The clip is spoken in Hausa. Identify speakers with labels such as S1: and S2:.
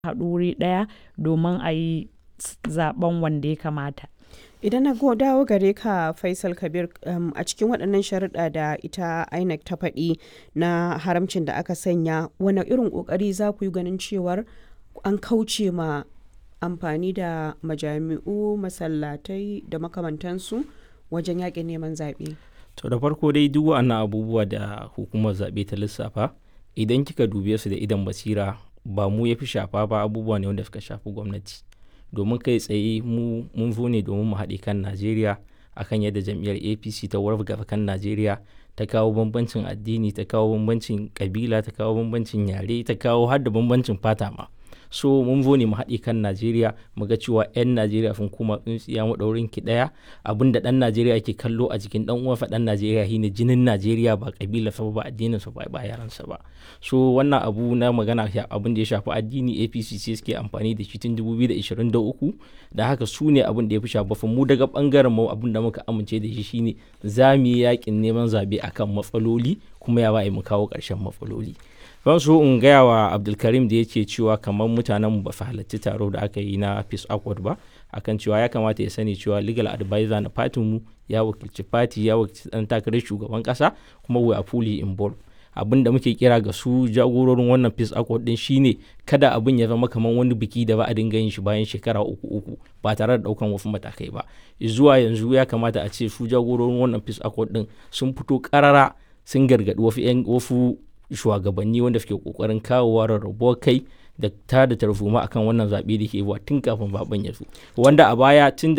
S1: haɗu wuri ɗaya domin a yi zaɓen wanda ya kamata.
S2: Idan na go dawo gare ka Faisal Kabir um, a cikin waɗannan sharuɗa da ita INEC ta faɗi na haramcin da aka sanya wane irin ƙoƙari za ku yi ganin cewar an kauce ma amfani da majami'u masallatai da makamantansu wajen yaƙin neman zaɓe.
S3: To da farko dai duk wa'annan abubuwa da hukumar zaɓe ta lissafa idan kika dube su da idan basira ba mu ya fi shafa ba abubuwa ne wanda suka shafi gwamnati. domin kai tsaye mu mun zo ne domin mu haɗe kan najeriya akan yadda jam'iyyar apc ta wargaza kan najeriya ta kawo bambancin addini ta kawo bambancin kabila ta kawo bambancin yare ta kawo har da bambancin fata ma so mun zo ne mu haɗe kan najeriya mu ga cewa 'yan najeriya sun koma tsintsiya maɗaurin ki ɗaya abin da ɗan najeriya ke kallo a jikin ɗan uwansa ɗan najeriya shine jinin najeriya ba kabila sa ba addinin sa ba ba yaransa ba so wannan abu na magana abin da ya shafi addini apc ce suke amfani da shi tun 2023 da haka su ne abin da ya fi shafa mu daga bangaren mu abin da muka amince da shi shine za mu yi yakin neman zabe akan matsaloli kuma ya ba mu kawo ƙarshen matsaloli ban so in gaya wa abdulkarim da yake cewa kamar mutanen ba su halarci taro da aka yi na peace accord ba akan cewa ya kamata ya sani cewa legal advisor na fatin mu ya wakilci fati ya wakilci dan takarar shugaban kasa kuma we are fully involved abin da muke kira ga su jagororin wannan peace accord din shine kada abin ya zama kamar wani biki da ba a dinga yin shi bayan shekara uku uku ba tare da daukan wasu matakai ba zuwa yanzu ya kamata a ce su jagororin wannan peace accord din sun fito karara sun gargadi wasu wasu shugabanni wanda suke kokarin kawowa rarrabuwar kai da ta da tarzoma akan wannan zaɓe da ke tun kafin zaben ya zo wanda a baya tun da